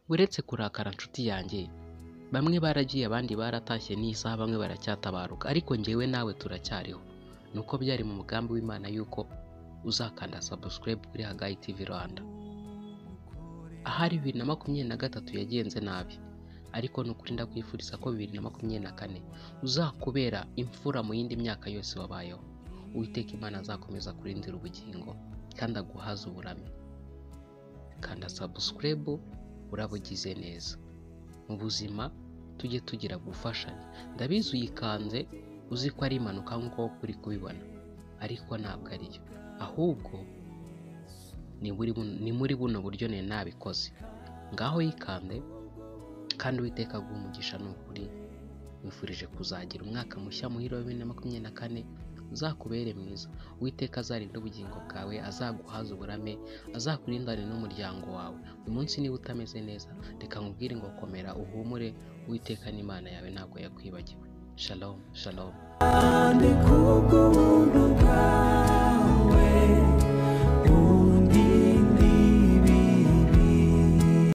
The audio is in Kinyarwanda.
uretse kurakara nshuti yanjye bamwe baragiye abandi baratashye n'isaha bamwe baracyatabaruka ariko njyewe nawe turacyariho ni uko byari mu mugambi w'imana yuko uzakanda subscribe kuri hagayi tv rwanda ahari bibiri na makumyabiri na gatatu yagenze nabi ariko ni ukuri ndakwifuriza ko bibiri na makumyabiri na kane uzakubera imfura mu yindi myaka yose wabayeho uwiteka imana azakomeza kurindira ubugingo kandi aguhaze uburame kanda subscribe urabugize neza mu buzima tujye tugira gufashanya ndabizi uyikanze uzi ko ari impanuka nk'uko uri kubibona ariko ntabwo ariyo ahubwo ni muri buno buryo nari nabikoze ngaho yikande kandi uwiteka aguha umugisha ni ukuri wifurije kuzagira umwaka mushya muhira wa bibiri na makumyabiri na kane uzakubere mwiza uwiteka azarinde ubugingo bwawe azaguhaza uburame azakurindane n'umuryango wawe uyu munsi niba utameze neza reka nkubwire ngo komera uhumure uwiteka n'imana yawe ntabwo yakwibagiwe shalom shalom